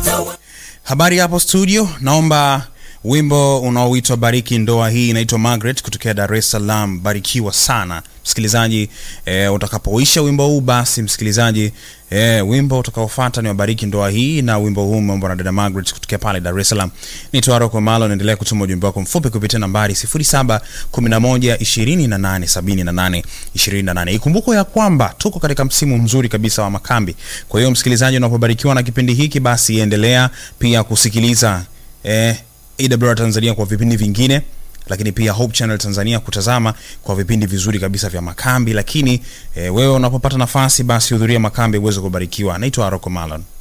Habari hapo studio, naomba wimbo unaoitwa bariki ndoa hii inaitwa Margaret kutokea Dar es Salaam. Barikiwa sana msikilizaji. E, utakapoisha wimbo huu basi msikilizaji, e, wimbo utakaofuata ni wabariki ndoa hii, na wimbo huu umeombwa na dada Margaret kutokea pale Dar es Salaam. Naitwa Rocco Malo, naendelea kutuma ujumbe wako mfupi kupitia nambari 0711287828. Ikumbukwe ya kwamba tuko katika msimu mzuri kabisa wa makambi. Kwa hiyo msikilizaji, unapobarikiwa na kipindi hiki, basi endelea pia kusikiliza eh, AWR Tanzania kwa vipindi vingine, lakini pia Hope Channel Tanzania kutazama kwa vipindi vizuri kabisa vya makambi. Lakini eh, wewe unapopata nafasi, basi hudhuria makambi uweze kubarikiwa. Naitwa Rocco Malon.